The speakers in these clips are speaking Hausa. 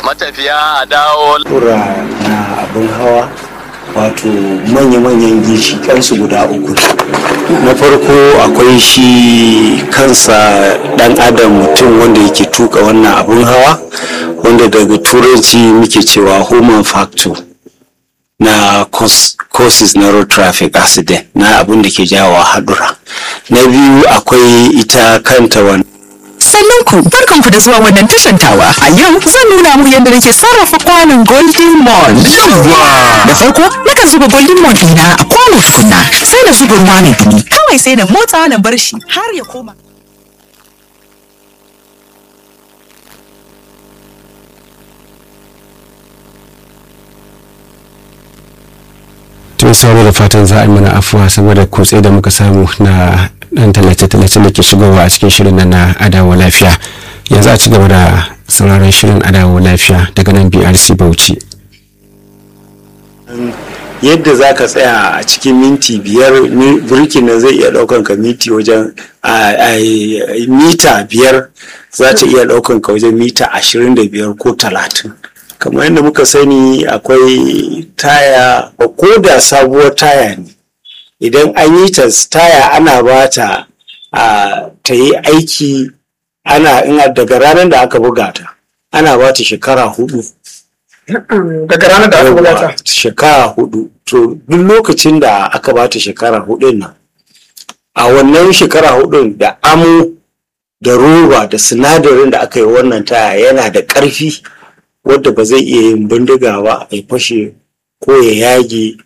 matafiya a dawo tura na abin hawa wato manya-manyan ginshiƙansu guda uku na farko akwai shi kansa dan adam mutum wanda yake tuka wannan abin hawa wanda daga turanci muke cewa human factor na causes na road traffic accident na abin da ke jawo haɗura na biyu akwai ita kanta wani sannan ku barkan ku da zuwa wannan tashan tawa a yau zan nuna muku yadda nake sarrafa kwanon golden mon da farko nakan zuba golden mon ɗina a kwano tukunna sai na zuba ruwa mai dumi kawai sai na motsa na bar shi har ya koma tun samu da fatan za a yi mana afuwa saboda kutse da muka samu na dan tallace-tallace da ke shigowa a cikin shirin nan na adawa lafiya yanzu a ci gaba da sauraron shirin adawa lafiya daga nan brc bauchi yadda za ka tsaya a cikin minti biyar birkin nan zai iya daukan ka minti wajen mita biyar za ta iya daukan ka wajen mita ashirin da biyar ko talatin kamar yadda muka sani akwai taya ko da sabuwar taya ne idan an yi ta taya ana ba ta ta yi aiki ana ina daga ranar da aka buga ta ana ba ta shekara hudu daga ranar da aka buga ta shekara hudu to duk lokacin da aka ba ta shekara hudun nan a wannan shekara hudun da amo da roba da sinadarin da aka yi wannan taya yana da ƙarfi wadda ba zai iya yin bindiga ba ya fashe ko ya yage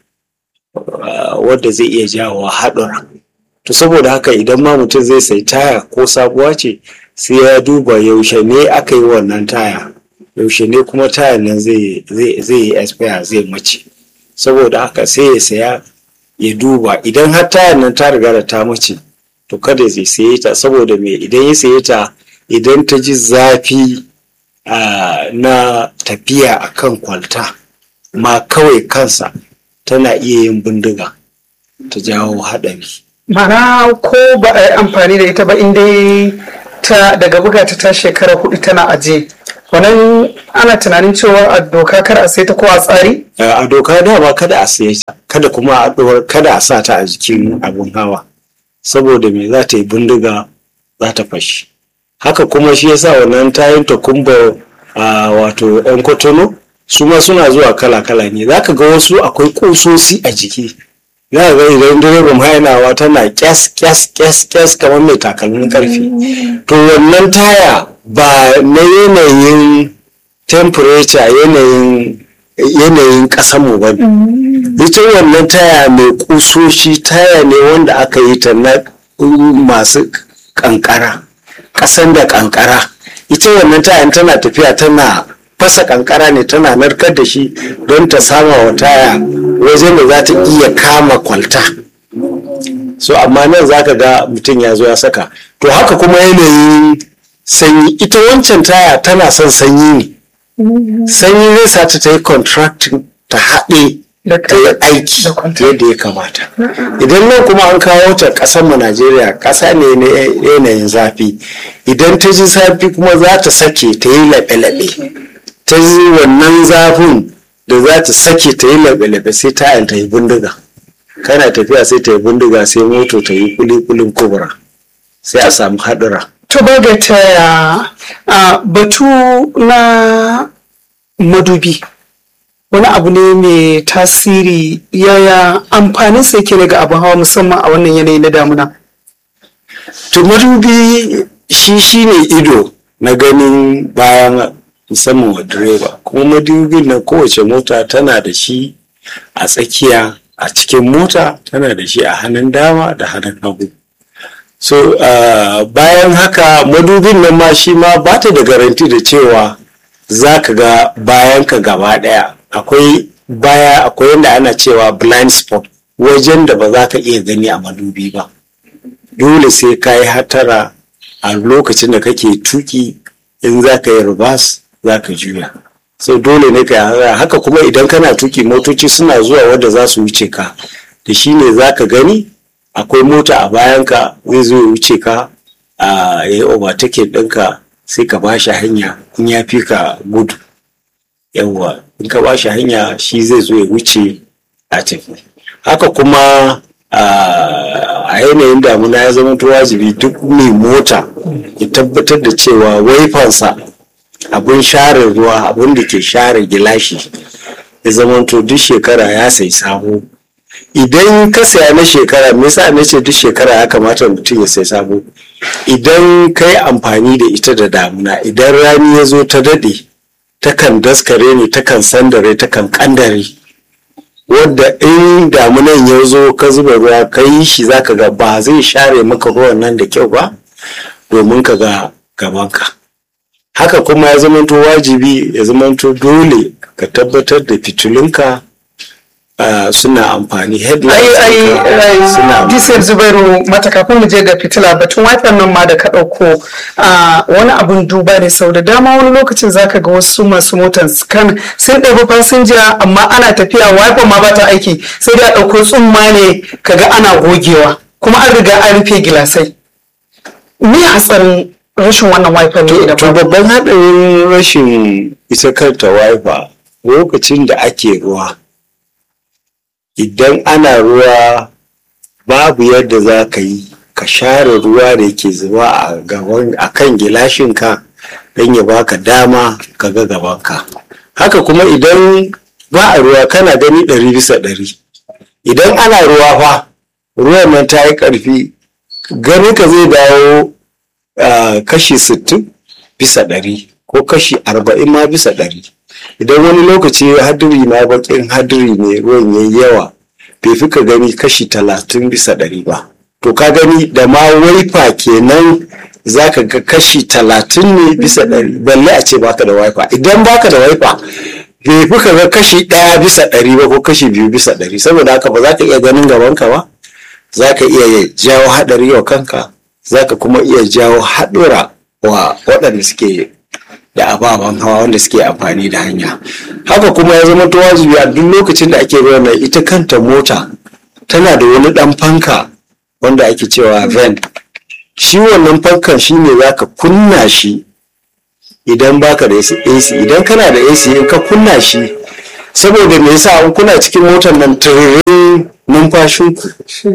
wadda zai iya jawo haɗura to saboda haka idan ma mutum zai sai taya ko sabuwa ce sai ya duba yaushe ne aka yi wannan taya yaushe ne kuma tayan nan zai yi expire zai mace saboda haka sai ya saya ya duba idan har tayan nan ta riga da ta mace to kada zai saye ta saboda me idan ya saye ta idan ta ji zafi Uh, na tafiya a kan kwalta ma kawai kansa tana iya yin bindiga ta jawo haɗari. mana ko ba a yi amfani da ita ba inda ta daga buga ta ta shekara hudu tana aje wannan ana tunanin cewa a doka kar a sai ta ko a tsari? Uh, a doka dama kada a sai ta kada kuma a kada a sa ta a jikin abun hawa saboda me za ta yi bindiga za ta fashi. haka kuma shi yasa wannan tayin takumba a wato yan kotono su ma suna zuwa kala-kala ne za ka ga wasu akwai kusosi a jiki za ka ga idan direban hainawa tana kyas kyas kyas kyas kamar mai takalmin karfe to wannan taya ba na yanayin temperature yanayin yanayin mu ba ne ita wannan taya mai kusoshi taya ne wanda aka yi ta na masu kankara kasan da kankara ita wannan tayan tana tafiya tana fasa kankara ne tana narkar da shi don ta sama wa taya wajen da za ta iya kama kwalta so amma nan za ka ga mutum ya zo ya saka to haka kuma yanayin sanyi ita wancan taya tana son sanyi ne sanyi zai sa ta ta yi contracting ta haɗe ta yi aiki yadda ya kamata idan nan kuma an kawo ta ƙasar mu najeriya ƙasa ne na yanayin zafi idan ta ji zafi kuma za ta sake ta yi laɓe-laɓe ta yi wannan zafin da za ta sake ta yi laɓe-laɓe sai tayan ta yi bindiga kana tafiya sai ta yi bindiga sai moto ta yi kulikulin kubura sai a samu haɗura to ba ga ta batu na madubi wani abu ne mai tasiri yaya amfanin sa yake daga abin hawa musamman a wannan yanayi na damuna to madubi shi shi ne ido na ganin bayan musamman wa direba kuma madubin na kowace mota tana da shi a tsakiya a cikin mota tana da shi a hannun dama da hannun hagu so uh, bayan haka madubin nan ma shi ma ba ta da garanti da cewa za ka ga bayan ka gaba daya akwai baya akwai yadda ana cewa blind spot wajen da ba za ka iya gani a madubi ba dole sai ka yi hatara a lokacin da kake tuki in za ka yi rubas za ka juya sai dole ne ka yi haka kuma idan kana tuki motoci suna zuwa wadda za su wuce ka da shi ne za ka gani akwai mota a bayanka zai zo ya wuce ka a ya yi overtaking ɗinka sai ka ba shi hanya in ya fi ka gudu yawwa in ka ba shi hanya shi zai zo ya wuce a tafi haka kuma a yanayin damuna ya zama wajibi duk mai mota ya tabbatar da cewa waifansa abin share ruwa abin da ke share gilashi ya zama duk shekara ya sai sabo idan ka saya na shekara me yasa na ce duk shekara ya kamata mutum ya sai sabo idan ka yi amfani da ita da damuna idan rani ya zo ta daɗe takan daskare ne takan sandare takan kandare wadda in damunan ya zo ka zuba ruwa ka yi shi zaka ga ba zai share maka ruwan nan da kyau ba domin ka ga gabanka haka kuma ya zamanto wajibi ya zamanto dole ka tabbatar da fitilunka Uh, suna amfani ai ai suna disir zubairu mata kafin mu je ga fitila batun wifi nan ma da ka ɗauko wani abun duba ne sau da dama wani lokacin zaka ga wasu masu motan kan sun ɗabi fasinja amma ana tafiya wifi ma ba ta aiki sai dai a ɗauko tsumma ne kaga ana gogewa kuma an riga an rufe gilasai me hatsarin rashin wannan wifi ne idan to babban haɗarin rashin ita kanta wifi lokacin da ake ruwa idan ana ruwa babu yadda za ka yi ka share ruwa da ke zuba a gaban a kan gilashinka don ya baka dama ka ga gabanka haka kuma idan ba a ruwa kana gani ɗari bisa ɗari idan ana ruwa fa ruwan nan ta yi ƙarfi ganin ka zai dawo kashi sittin bisa ɗari ko kashi arba'in ma bisa ɗari idan wani lokaci hadiri ma bakin hadiri ne ruwan yayi yawa bai fi ka gani kashi talatin bisa ɗari ba to ka gani da ma waifa kenan za ka ga kashi talatin ne bisa ɗari balle a ce baka da waifa idan baka da waifa bai fi ka ga kashi ɗaya bisa ɗari ba ko kashi biyu bisa ɗari saboda haka ba za ka iya ganin gabanka ba za ka iya jawo haɗari wa kanka za ka kuma iya jawo haɗura wa waɗanda suke da ababen hawa wanda suke amfani da hanya haka kuma ya zama to wajibi a duk lokacin da ake ruwan nan ita kanta mota tana da wani dan fanka wanda ake cewa vent shi wannan fankan shi ne za ka kunna shi idan baka da AC idan kana da AC in ka kunna shi saboda me yasa in kuna cikin motar nan tururin numfashinku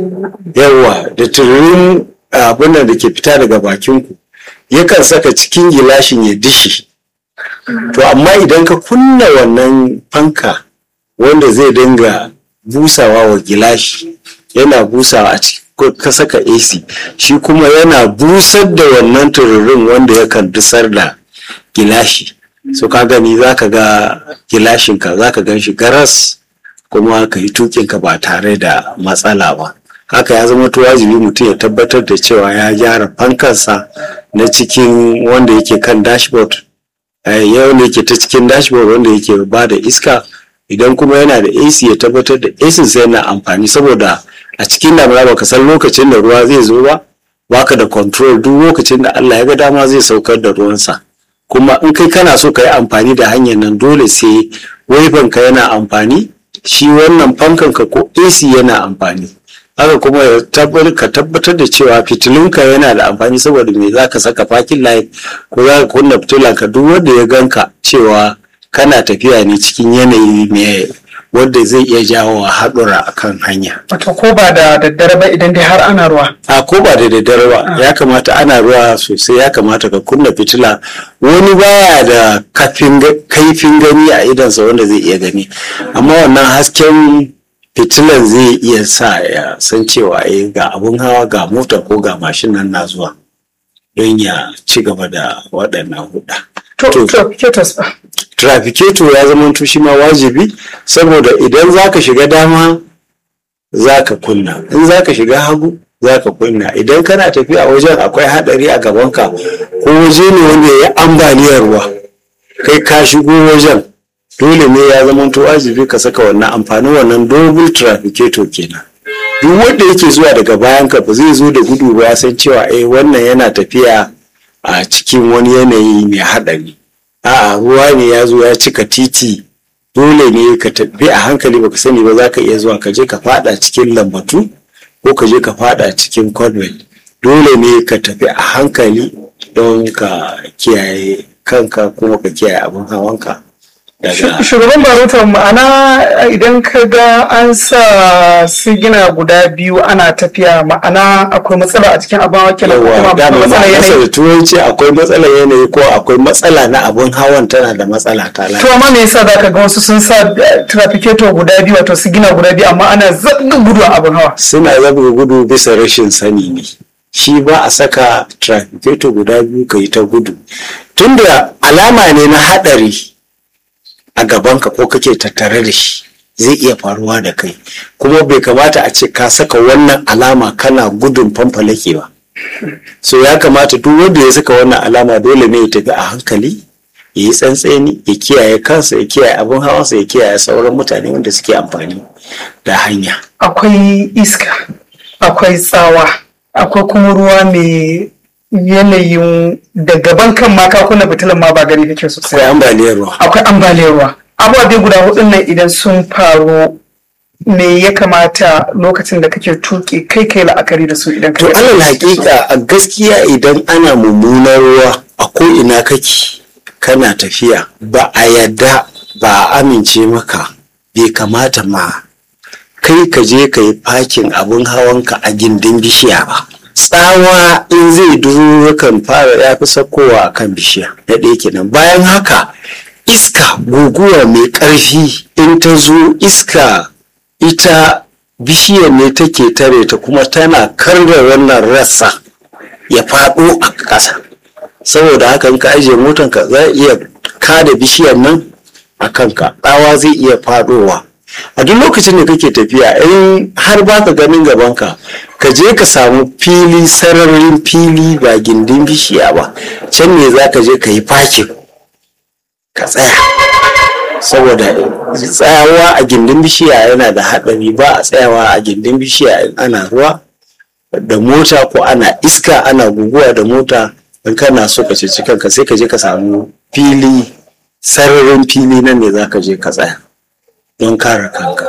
yawa da tururin abin da ke fita daga bakinku yakan saka cikin gilashin ya dishi to amma idan ka kunna wannan fanka wanda zai dinga busawa wa gilashi yana busawa a cikin ka saka AC shi kuma yana busar da wannan tururin wanda yakan dusar da gilashi so ka gani za ka ga gilashinka za ka gan shi garas kuma ka yi tukinka ba tare da matsala ba haka ya zama wajibi mutum ya tabbatar da cewa ya gyara fankansa na cikin wanda yake kan dashboard yau ne yake ta cikin dashboard wanda yake ba da iska idan kuma yana da AC ya tabbatar da AC sai yana amfani saboda a cikin damuna baka san lokacin da ruwa zai zo ba baka da control duk lokacin da Allah ya ga dama zai saukar da ruwansa kuma in kai kana so ka yi amfani da hanyar nan dole sai ka yana amfani shi wannan fankan ka ko AC yana amfani haka kuma ka tabbatar da cewa fitilunka yana da amfani saboda me za ka saka fakin light ko za ka kunna fitilanka duk wanda ya ganka cewa kana tafiya ne cikin yanayi mai wanda zai iya jawo haɗura a kan hanya. Wato ko ba da daddare ba idan dai har ana ruwa. A ko ba da daddare ba ya kamata ana ruwa sosai ya kamata ka kunna fitila wani baya da kaifin gani a idansa wanda zai iya gani amma wannan hasken fitilan zai iya sa ya san cewa eh ga abun hawa ga mota ko ga mashin nan na zuwa don ya ci gaba da waɗannan huɗa. To, trafficators ba. Trafficator ya zama shi ma wajibi saboda idan za ka shiga dama za ka kunna, in za ka shiga hagu za ka kunna, idan kana tafiya wajen akwai haɗari a gabanka ko waje ne wanda ya yi ambaliyar ruwa kai ka shigo wajen dole ne ya zama wajibi ka saka wannan amfanin wannan double trafficator kenan. duk wanda yake zuwa daga bayan ka ba zai zo da gudu ba ya san cewa eh wannan yana tafiya a cikin wani yanayi mai haɗari a'a ruwa ne ya zo ya cika titi dole ne ka tafi a hankali baka sani ba za ka iya zuwa ka je ka fada cikin lambatu ko ka je ka fada cikin convent dole ne ka tafi a hankali don ka kiyaye kanka kuma ka kiyaye abin hawanka daga shugaban barotar ma'ana idan ka ga an sa sigina guda biyu ana tafiya ma'ana akwai matsala a cikin abin hawa kenan ko kuma yawa akwai dama matsala ma'anarsa yanayi da turanci akwai matsalar yanayi ko akwai matsala na abun hawan tana da matsala ta lafiya to amma me yasa za ka ga wasu sun sa eh, trafficator guda biyu wato sigina guda biyu amma ana zabga gudu a abin hawa suna zabga gudu bisa rashin sani ne shi ba a saka trafficator guda biyu ka yi ta gudu tunda alama ne na haɗari a gabanka ko kake tattare da shi zai iya faruwa da kai kuma bai kamata a ce ka saka wannan alama kana gudun fanfalake ba so ya kamata duk wanda ya saka wannan alama dole ne ya tafi a hankali ya yi tsantseni ya kiyaye kansa ya kiyaye abin hawansa ya kiyaye sauran mutane wanda suke amfani da hanya akwai iska akwai tsawa akwai kuma ruwa mai yanayin da gaban kan ma ka kunna fitilan ma ba gari kake sosai akwai ambaliyar ruwa akwai ambaliyar ruwa ababe guda hudun nan idan sun faru me ya kamata lokacin da kake tuki kai kai la'akari da su idan To ka alal hakika a gaskiya idan ana mummunar ruwa a ko ina kake kana tafiya ba a yadda ba a amince maka bai kamata ma kai ka je ka yi fakin abin hawanka a gindin bishiya ba. Tsawa in zai duro kan fara ya fi sakowa a kan bishiya na ɗaya kenan bayan haka iska guguwa mai ƙarfi in ta zo iska ita bishiyar ne take tare ta kuma tana karda wannan rassa ya faɗo a ƙasa saboda haka in ka ajiye motanka za a iya kada bishiyar nan a kanka tsawa zai iya faɗowa a duk lokacin da kake tafiya in har ba ka ganin gabanka ka je ka samu fili sararin fili ba gindin bishiya ba can ne za ka je ka yi fakin ka tsaya saboda tsayawa a gindin bishiya yana da haɗari ba a tsayawa a gindin bishiya in ana ruwa da mota ko ana iska ana guguwa da mota in kana so ka ceci kanka sai ka je ka samu fili sararin fili nan ne za ka je ka tsaya don kare kanka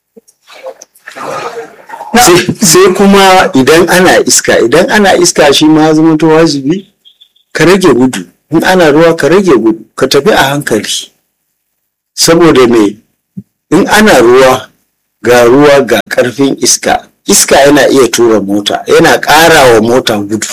sai sai kuma idan ana iska idan ana iska shi ma zama to wajibi ka rage gudu in ana ruwa ka rage gudu ka tafi a hankali saboda me in ana ruwa ga ruwa ga karfin iska iska yana iya tura mota yana ƙara wa mota gudu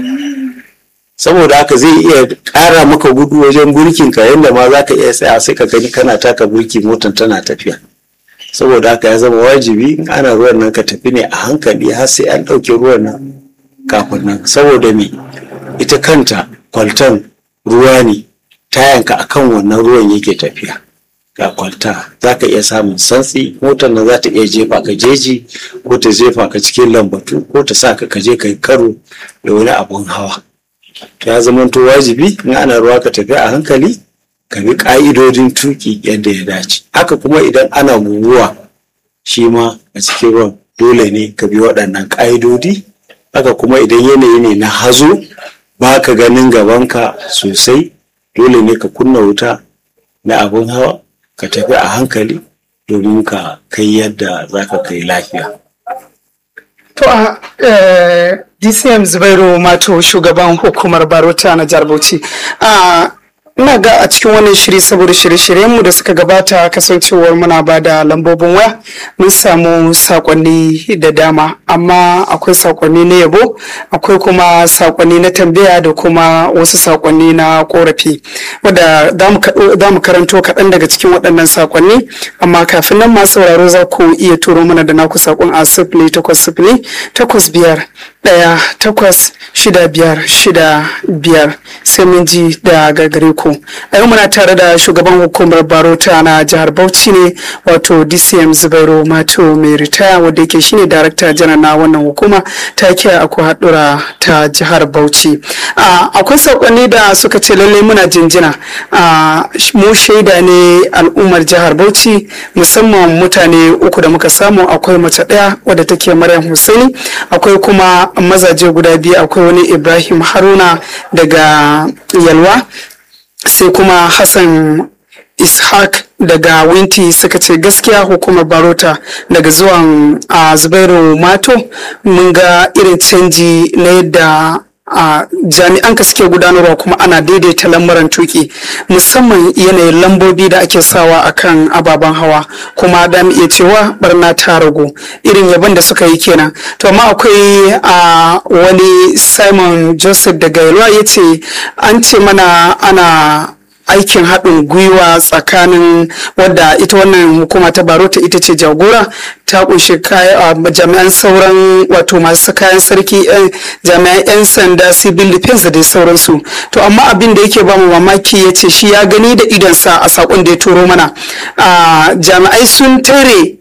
saboda haka zai iya ƙara maka gudu wajen burkin ka yadda ma za ka iya tsaya sai ka gani kana taka burki motan tana tafiya saboda haka ya zama wajibi in ana ruwan nan ka tafi ne a hankali har sai an ɗauke ruwan nan kafin nan saboda me ita kanta kwaltan ruwa ne tayanka akan wannan ruwan yake tafiya ga kwalta za ka iya samun santsi motar nan za ta iya jefa ka jeji ko ta jefa ka cikin lambatu ko ta sa ka kaje ka yi karo da wani abun hawa ya zama to wajibi in ana ruwa ka tafi a hankali ka bi ka'idodin tuki yadda ya dace haka kuma idan ana guguwa shi ma a cikin ruwan dole ne ka bi waɗannan ka'idodi haka kuma idan yanayi ne na hazo ba ka ganin gabanka sosai dole ne ka kunna wuta na abun hawa ka tafi a hankali domin ka kai yadda za ka kai lafiya. To a eh, DCM Zubairu Mato shugaban hukumar Barota na jihar Bauchi. Ah, ina ga a cikin wannan shiri saboda shirye-shiryenmu da suka gabata kasancewar muna ba da lambobin waya mun samu sakonni da dama amma akwai sakonni na yabo akwai kuma sakonni na tambaya da kuma wasu sakonni na korafi wadda za mu karanto kaɗan daga cikin waɗannan sakonni amma kafin nan masu sauraro za ku iya turo mana da naku sakon a sifili takwas sifili takwas biyar ɗaya takwas shida biyar shida biyar sai mun ji da gagare ku a yau muna tare da shugaban hukumar barota na jihar bauchi ne wato dcm zubairu mato mai ritaya wadda yake shine darakta janar na wannan hukuma ta kiya aku haɗura ta jihar bauchi akwai saƙonni da suka ce lallai muna jinjina mu shaida ne al'ummar jihar bauchi musamman mutane uku da muka samu akwai mace ɗaya wadda take maryam husaini akwai kuma mazaje guda biyu akwai wani ibrahim haruna daga yalwa sai kuma hassan ishaq daga winti suka ce gaskiya hukumar barota daga zuwan a zubairu mato mun ga irin canji na yadda a jami'an ka suke gudanarwa kuma ana daidaita lamuran tuki musamman yanayin lambobi da ake sawa akan ababen hawa kuma da mu iya cewa barna ta ragu irin yabon da suka yi kenan to amma akwai a wani simon joseph daga yalwa ya ce an ce mana ana aikin haɗin gwiwa tsakanin wadda ita wannan hukuma ta barota ita ce jagora ta kunshi jami'an sauran wato masu kayan sarki jami'an 'yan sanda civil defense da dai sauransu to amma abin da yake ba mu mamaki ya ce shi ya gani da idonsa a sakon da ya turo mana jami'ai sun tare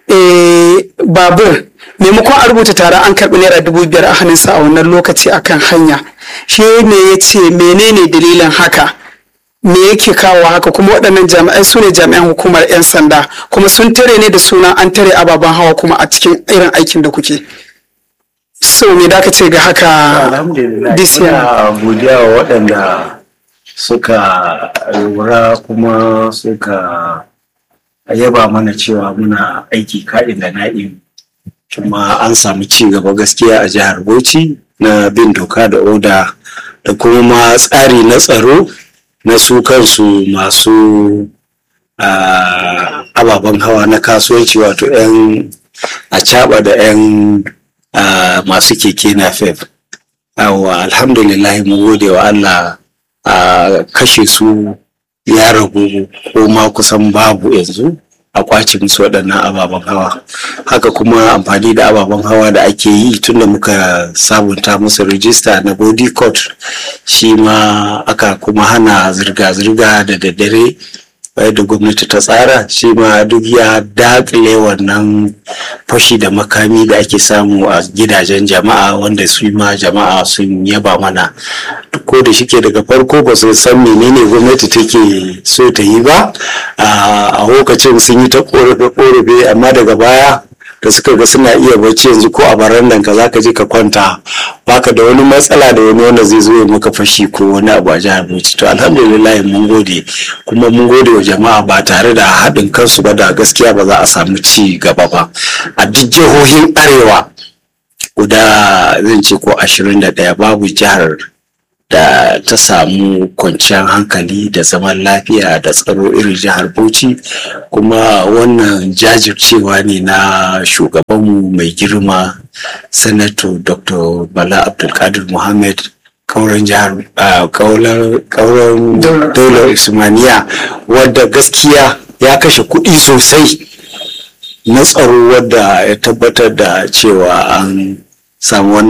babur maimakon a rubuta tare an karɓi naira dubu biyar a hannunsa a wannan lokaci akan hanya shi ne ya ce menene dalilin haka me yake kawo haka kuma waɗannan jami'ai su ne jami'an hukumar 'yan sanda kuma sun tare ne da suna an tare ababen hawa kuma a cikin irin aikin da kuke so me da ka ce ga haka alhamdulillah ina godiya wa waɗanda suka lura kuma suka yaba mana cewa muna aiki ka'in da na'im kuma an samu ci gaba gaskiya a jihar bauchi na bin doka da oda da kuma ma tsari na tsaro na su kansu masu ababen hawa na kasuwanci wato 'yan acaba da 'yan masu keke na fef awa alhamdulillah mu gode wa allah a kashe su ya ragu ko ma kusan babu yanzu a kwace musu waɗannan ababen hawa haka kuma amfani da ababen hawa da ake yi tunda muka sabunta musu rijista na body court shi ma aka kuma hana zirga-zirga da daddare da gwamnati ta tsara shi ma duk ya dakile wannan fashi da makami da ake samu a gidajen jama'a wanda su ma jama'a sun yaba mana ko da shike daga farko ba su san menene gwamnati take so ta yi ba a lokacin sun yi ta korafe-korafe amma daga baya da suka ga suna iya bacci yanzu ko a barandan ka zaka je ka kwanta baka da wani matsala da wani wanda zai zo ya maka fashi ko wani abu a jihar Bauchi to alhamdulillah mun gode kuma mun gode wa jama'a ba tare da haɗin kansu ba da gaskiya ba za a samu ci gaba ba a duk jihohin arewa guda zan ce ko ashirin da ɗaya babu jihar da ta samu kwanciyar hankali da zaman lafiya da tsaro irin jihar Bauchi kuma wannan jajircewa ne na shugabanmu mai girma sanato dr bala abdulkadir muhammad kauran jihar kauran daular usmaniya wadda gaskiya ya kashe kuɗi sosai na tsaro wadda ya tabbatar da cewa an samu